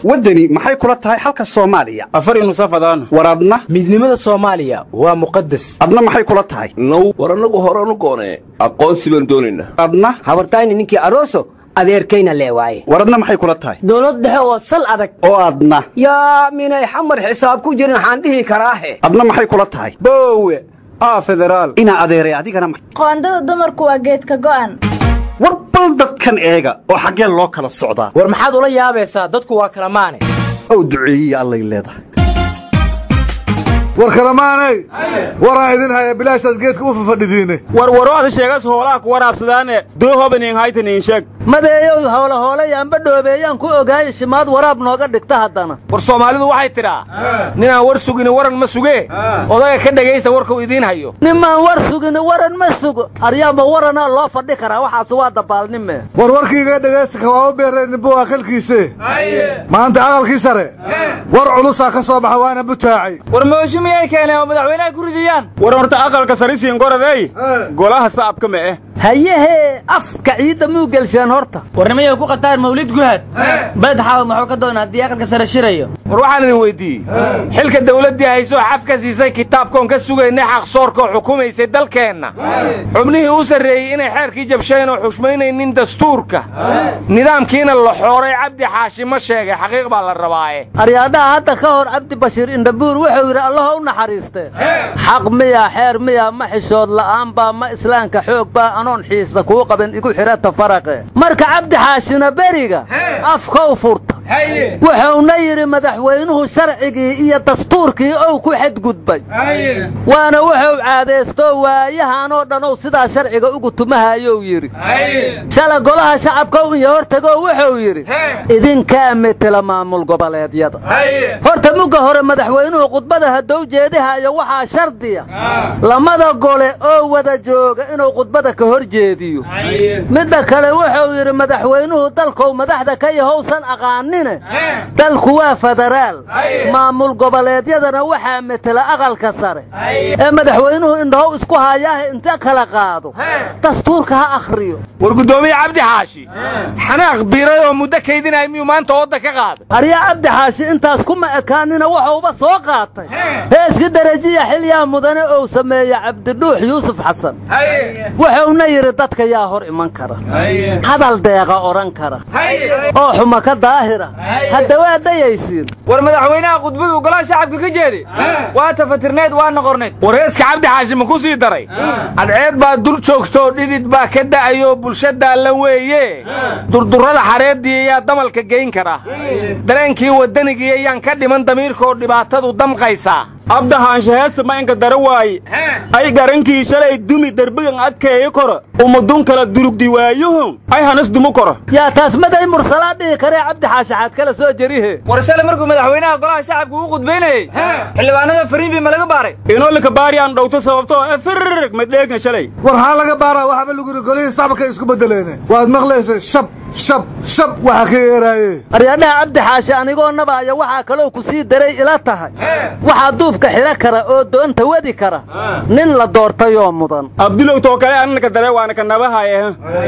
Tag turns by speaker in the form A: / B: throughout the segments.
A: waddani maxay kula tahay xalka soomaaliya
B: afar inusafadaan
A: war adna
B: midnimada soomaaliya waa muqadas
A: adna maxay kula tahay
C: now war annagu horanu goonee aqoonsi baan doonaynaa
A: adna
D: habartayni ninkii aroso adeerkayna lee waaye
A: war adna maxay kula tahay
D: dowlad dhexe oo sal adag
A: oo adna
D: yaa minay xamar xisaab ku jirin waxaan dhihi karaahe
A: adna maxay kula tahay
B: boowe aa federaal
A: inaa adeeray adigana ma-
E: qoondada dumarku waa geedka go'an
A: war bal dadkan eega oo xaggeen loo kala socdaa
B: war maxaad ula yaabaysaa dadku waa kala maane
A: ow duceeyiya allay leedahay
F: war kalamaanay waraan idin haya bilaashaad geedka u fafadhidiine
B: war warooda sheegas hoolaha ku waraabsadaane doohobanin haytanin sheeg
G: madeeyow howla hooleyaanba dhoobeeyaan ku ogaaya shimaad waraab nooga dhigta haddana
B: war soomaalidu waxay tidhaa ninaan war sugini waran ma sugee odaga ka dhegaysta warkuu idiin hayo
G: nimaan war sugini waran ma sugo aryaanba waranaa loo fadhi karaa waxaas waa dabaalnime
F: war warkiiga dhegaysta kawaaba beereen nimbo waa kalkiise maanta aqalkii sare war culusaa ka soo baxa waana butaacay
B: war mooshu miyay keeneen oo madaxweynaha ku ridiyaan war horta aqalka sarisiin goradey golaha sa'abka ma eh
G: hayehee afka ciidda muu gelsheen horta
H: warnimayay ku qataan mawlid guhaad beled xaawa muxuu ka doonaa haddii aqalka sare shirayo
B: war waxaan idin weyddiiyey xilka dawladdii haysoo xaf ka siisay kitaabkoon ka sugaynay xaqsoorkoo xukumaysay dalkeenna xubnihii u sarreeyey inay xeerkii jabsheen oo xushmaynaynin dastuurka nidaamkiina la xooray cabdi xaashi ma sheegay xaqiiq baa la rabaaye
G: aryaadhaha hadda ka hor cabdi bashiir indhabuur wuxuu yidhi allaho u naxariistee xaq miya xeer miya ma xishood la'aan baa ma islaamka xoog baa anoon xiisa kuu qaban igu xidhata faraqe marka cabdi xaashina beriga afkow furta wuxuuna yidhi madaxweynuhu sharcigii iyo dastuurkii ou ku xadgudbay waana wuxuu caadaysto waayahanoo dhan sidaa sharciga ugu tumahayou yidhi shala golaha shacabka un iyo hortagoo wuxuu yidhi idinkaa metela maamul goboleedyada horta mugga hore madaxweynuhu khudbada haddou jeedihayo waxaa shardiya lamada gole oo wada jooga inuu khudbada ka hor jeediyo midda kale wuxuu yidhi madaxweynuhu dalkou madaxda ka yahowsan aqaanine dalku waa federaal maamul goboleedyadana waxaa metela aqalka sare ee madaxweynuhu indhahow isku hayaahe inta kala qaado dastuurka ha akhriyo
B: war guddoomiye cabdi xaashi xanaaq biiray oo muddo kaydinaya miyuu maanta wadda ka qaaday
G: aryaa cabdi xaashi intaas kuma ekaanina wuxuuba soo qaatay heeskii darajiya xilyaa mudane ou sameeye cabdidhuux yuusuf xasan wuxuuna yidhi dadka yaa hor iman kara hadal deeqa odhan kara oo xuma ka daahira hadda waa dayaysiin
B: war madaxweynaha khudbadu golaha shacabka ka jeedi waa tafatirneed waa noqorneed war heeska cabdi xaashi ma ku sii daray cadceed baa dul joogtoo dhidid baa ka da'ayoo bulshadaa la weeye durdurrada xareeddii ayaa damalka geyn kara dareenkii waddanigii ayaan ka dhiman damiirkoo dhibaatadu damqaysaa abdahaansha heesta maynka dara waaye ay garankii shalay dumi derbigan adkeeyo koro umadun kala durugdi waayuhun ay hanas dumu koro
G: yaa taas maday mursalaa dhihi karee cabdi xaashaxaad kala soo jerihe
H: war shalay markuu madaxweynaha golaha shacabka uu khudbaynayey xildhibaanada fariinbii ma laga baaray
B: inolika baari aan dhowto sababtoo e firrig madheegna shalay
F: war haa laga baaraa waxaaba lagu yidhi golihii sacabkay isku beddeleene waad maqlaysa shab shab shab waxa ka yeeraaye
G: aryaadhaha cabdi xaashi anigoo nabaaya waxaa kaloo ku sii daray ila tahay waxaa duubka xidho kara oo doonta wadi kara nin la doortayoo mudan
B: abdulow too kale annaka dare waana ka nabahaye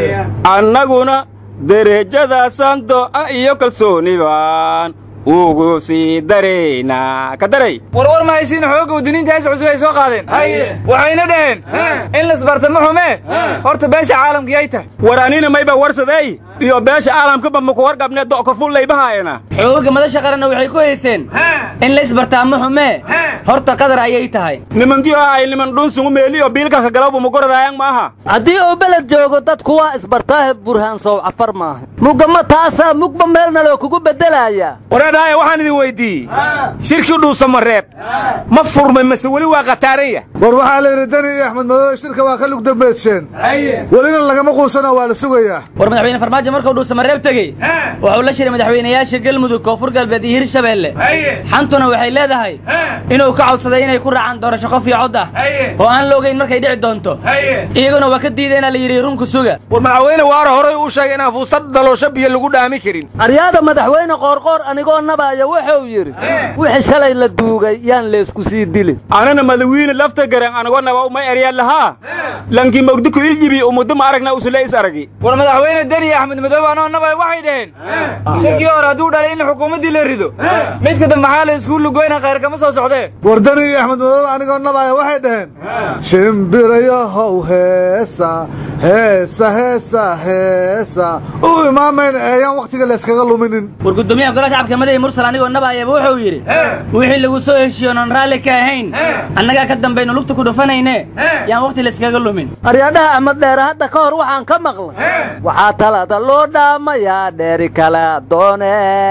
B: annaguna derejadaasaan do'a iyo kalsooni baan ugu sii daraynaa ka daray
H: warwar ma haysiin xoogga waddiniinta hees cusub ay soo qaadeen waxayna dhaheen in lasbartamo xume horta beesha caalamka yay tahay
B: war anina mayba warsadey iyo beesha caalamkaba maku warqabne do'ka fullaybahaayana
H: xoogga madasha qaranna waxay ku hayseen in laysbartaamo xume horta qadar ayay tahay
B: nimankiyo ay niman dhunsungu meeliyo biilkaka galawba mugoradaayan maaha
G: haddii uu beled joogo dadku waa isbartaahe burhaan sow cafar maaha mugama taasaa mugba meelna loo kugu beddelayaa
B: wareedhaaye waxaan idin weyddiiyey shirkii dhuusamareeb ma furmay mase weli waa khataaran yah
F: war waxaa la yidhi dani iyo axmed madoobe shirka waa ka lugdambeedsheen welina lagama quusana waa la sugayaa
H: war madaxweyne farmaajo markuu dhuusamareeb tegey wuxuu la shiray madaxweynayaasha galmudug koonfur galbeed iyo hirshabeelle xantuna waxay leedahay inuu ka codsaday inay ku raacaan doorasho qof iyo cod ah oo aan la ogayn markay dhici doonto iyaguna waa ka diideenaa la yidhi runku suga
B: war madaxweyne waara horay uu sheegay inaan fuusta daloosho biyo lagu dhaami karin
G: aryaada madaxweyne qoorqoor anigoo nabaaya wuxuu yidhi wixii shalay la duugay yaan leesku sii dilin
B: anana madawiine lafta garan anagoo naba umay eryaa lahaa lankii mogdiku iljibi umuddo ma aragna usule is aragi
H: war madaxweyne deni axmed
B: axmed madoobe anoo nabay waxay dhaheen shirkii hore hadduu dhalay in xukuumaddii la rido midka dambe maxaa la iskugu lugoyna khayr kama soo socdee
F: wardani iyo axmed madoobe anigoo nabaaya waxay dhaheen shimbirayahow heesa heesa heesa heesa u imaamayna eeyaan wakhtiga layskaga luminin
H: war guddoomiyaha golaha shacabka madaxi mursal anigoo nabaayaba wuxuu yidhi wixii lagu soo heshiiyo oon raalli ka ahayn annagaa ka dambaynu lugta ku dhufanayne yaan wakhti layskaga lumin
G: aryadhaha axmed dheere hadda ka hor waxaan ka maqlay waxaa talada loo dhaamayaa dheeri kala doone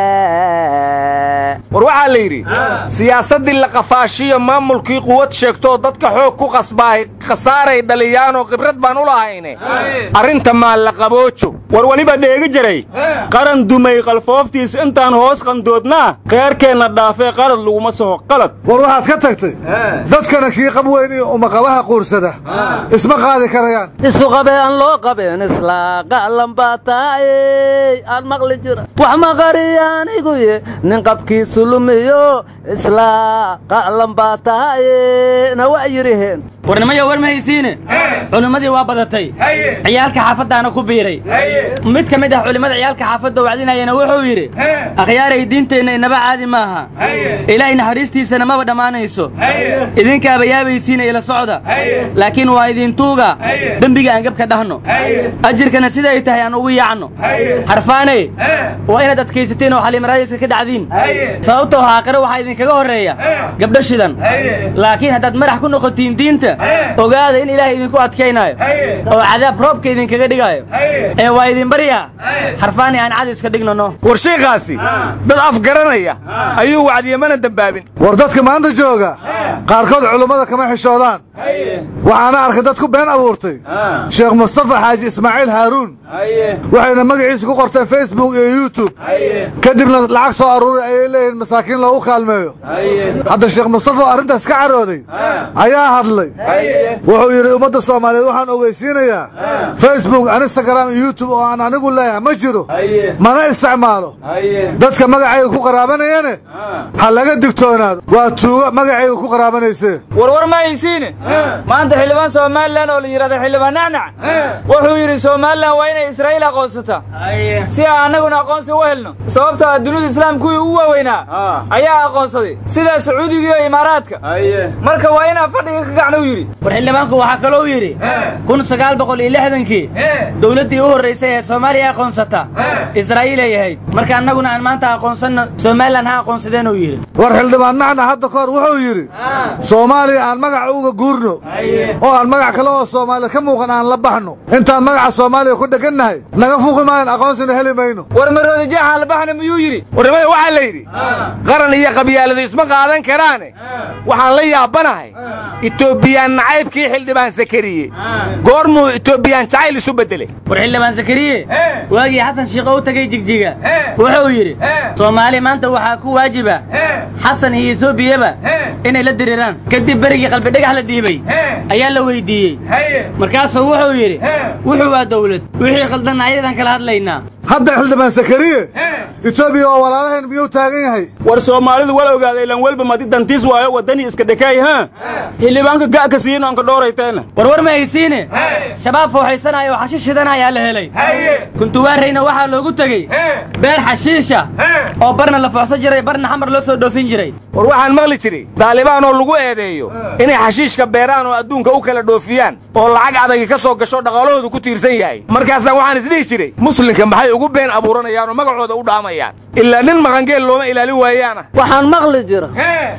B: war waxaa la yidhi siyaasaddii la qafaashiyo maamulkii quwad sheegtoo dadka xoog ku qasbaahay khasaaray dhaliyaanoo khibrad baan u lahayne arrinta maa la qaboojo
A: war weliba dheegi jiray qaran dumay qalfooftiis intaan hoos qandoodnaa kheerkeenna dhaafee qalad laguma soho qalad
F: war waxaad ka tagtay dadkana kii qab weyn iyo umaqabaha quursada isma qaadi karayaan
G: isu qabee aan loo qabeen isla qa'lan baa tahay aan maqli jira wax maqariya aniguye nin qabkiisu lumiyo isla qa'lan baa tahay na waa yidhiheen
H: warnimayo war ma haysiine culimmadii waa badatay ciyaalka xaafaddaana ku biiray mid ka mid ah culimmada ciyaalka xaafadda wacdinayana wuxuu yidhi akhyaaray diinteenna inaba caadi maaha ilaahay naxariistiisana maba dhammaanayso idinkaaba yaabaysiina ila socda laakiin waa idintuuga dembiga aan gabka dhahno ajirkana siday tahay aan ugu yaacno harfaaney waa inaad adkaysateen oo xaliimaraadiska ka dhacdiin sababtoo aakhire waxaa idinkaga horreeya gabdho shidan laakiin haddaad madax ku noqotiin diinta ogaada in ilaahay idinku adkaynaayo oo cadaab roobka idinkaga dhigaayo ee waa idin baryaa harfaani aan cadi iska dhignano
B: war shiikaasi dad afgaranaya ayuu wacdiye mana dembaabin
F: war dadka maanta jooga qaarkood culummada kama xishoodaan waxaana arkay dad ku been abuurtay sheekh mustafa xaaji ismaaciil haaruun waxayna magaciisa ku qorteen facebook iyo youtube kadibna lacag soo aruuray ayay leeyihiin masaakiin loogu kaalmeeyo hadda sheekh mustafa oo arrintaas ka carooday ayaa hadlay wuxuu yidhi ummadda soomaaliyeed waxaan ogeysiinayaa facebook instagram iyo youtube oo aan anigu leeyahay ma jiro mana isticmaalo dadka magacayga ku qaraabanayane ha laga digtoonaado waa tuugo magacayga ku qaraabanaysee
B: warwar ma haysiine maanta xildhibaan somalilan oo la yidhahda xildhibaan nacnac wuxuu yidhi somalilan waa inay israa'iil aqoonsataa si aan annaguna aqoonsi u helno sababtoo ah dunida islaam kuwii ugu waaweynaa ayaa aqoonsaday sida sacuudiga iyo imaaraadka marka waa inaan fadhiga ka kacna u yidhi
H: war xildhibaanku waxaa kalou yidhi kun sagaal boqol iyo lixdankii dowladdii u horraysay ee soomaaliya aqoonsata israa'iilay ahayd marka annaguna aan maanta aqoonsanno somalilan ha aqoonsadeen uu yidhi
F: war xildhibaan nacna hadda ka hor wuxuu yidhi soomaaliya aan magaca uga guurno oo aan magac kale oo soomaaliya ka muuqan aan la baxno intaan magaca soomaaliya ku dhegannahay naga fuqi maayan aqoonsina heli mayno
B: war maroodi jeexaan la baxna miyuu yidhi warnimada waxaa la yidhi qaran iyo qabyaaladu isma qaadan karaane waxaan la yaabanahay itoobiyaan nacaybkii xildhibaan sakariye goormuu itoobiyaan jacayl isu beddelay
H: war xildhibaan zakariye waagii xasan shiikh u tegey jigjiga wuxuu yidhi soomaali maanta waxaa ku waajiba xasan iyo etoobiyaba inay la diriiraan kadib berigii qalbidhagax la dhiibay ayaa la weyddiiyey markaasuu wuxuu yidhi wuxuu waa dawlad wixii khaldanna ayadan kala hadlaynaa
F: hadda xildhibaan sakariye etoobiya oo walaalaheen miyuu taagan yahay
A: war soomaalidu wal ogaaday ilan welba madi dantiis waayo waddanii iska dhekaay ha xildhibaanka ga'ka siino anka dhoorayteena
H: war war ma haysiine shabaab fooxaysanaya oo xashiish shidanaya la helay kuntuwaarayna waxaa loogu tegey beer xashiisha oo barna la fooxsan jiray barna xamar loo soo dhoofin jiray
B: war waxaan maqli jiray daalibaan oo lagu eedeeyo inay xashiishka beeraan oo adduunka u kala dhoofiyaan oo lacag adagi ka soo gasho dhaqaalahoodu ku tiirsan yahay markaasaan waxaan isdhihi jiray muslimka maxay ugu been abuuranayaan oo magacooda u dhaamayaan ilaa nin maqangeel looma ilaali waayaana
G: waxaan maqli jira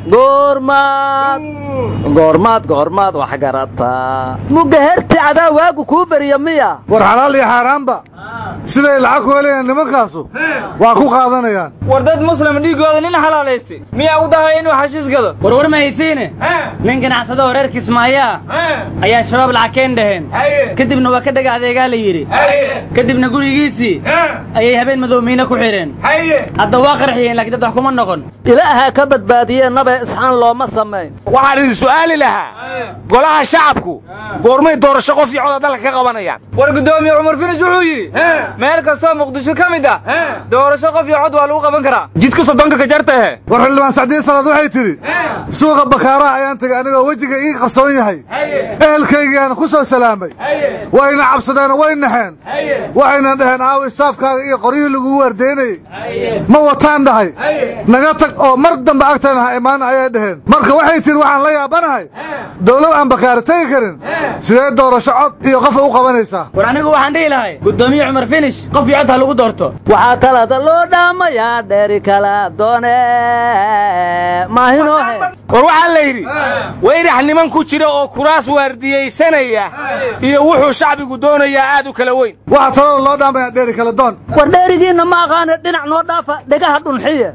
G: goormaad goormaad goormaad wax garataa mugga herti cadaa waagu kuu beriya miya
F: war xalaal iyo xaaraanba siday lacag ku helayaan nimankaasu waa ku qaadanayaan
B: war dad muslim dhiiggooda nin xalaalaystay miyaa u dahay inuu xashiis gado
H: war war ma haysiine nin ganacsado oo reer kismaayo ah ayaa shabaab lacagkeen dhaheen kadibna waa ka dhaga adeegaa la yidhi kadibna gurigiisii ayay habeen madowmiine ku xidheen hadda waa qarxiyeen laakiin dad wax kuma noqon
G: ilaahaa ka badbaadiyee nabe isxaan looma samayn
B: waxaan idin su'aali lahaa golaha shacabku goormay doorasho qof iyo coda dalka ka qabanayaan war guddoomiye cumar finish wuxuu yidhi meel kastoo muqdisho ka mid ah doorasho qof iyo cod waa lagu qaban karaa
A: jidka soddonka ka jartahe
F: war xildhibaan sacdiin salaad waxay tidhi suuqa bakaaraha ayaan tegay anigoo wejiga ii qarsoon yahay ehelkaygiiaana ku soo salaamay wayna cabsadeen way naxeen waxayna dhaheen aawo istaafkaaga iyo qoryihii lagugu waardeynayey ma wataan dhahay naga tag oo mar dambe agtayna ha imaan ayay dhaheen marka waxay tidhi waxaan la yaabanahay dowlad aan bakaara tegi karin sidee doorasho cod iyo qofa u qabanaysaa
H: war anigu waxaan dhihi lahay guddoomiye cumar finish qof iyo cod ha lagu doorto
G: waxaa talada loo dhaamayaa dheeri kala doone maahinoohe
B: war waxaa la yidhi weyrax niman ku jira oo kuraas waardiyaysanaya iyo wuxuu shacbigu doonayaa aad u kala weyn
F: waxaa talada loo dhaamayaa dheeri kala doon
G: war dheerigiinna ma aqaane dhinac noo dhaafa dhegaha dhunxiye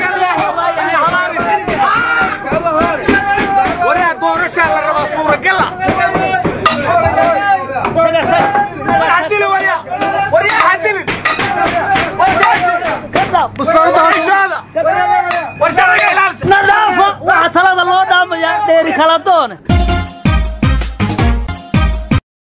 B: waraa doorashaa la rabaa suuragala
G: na dhaafa waxaa talada loo dhaamayaa dheeri kala doone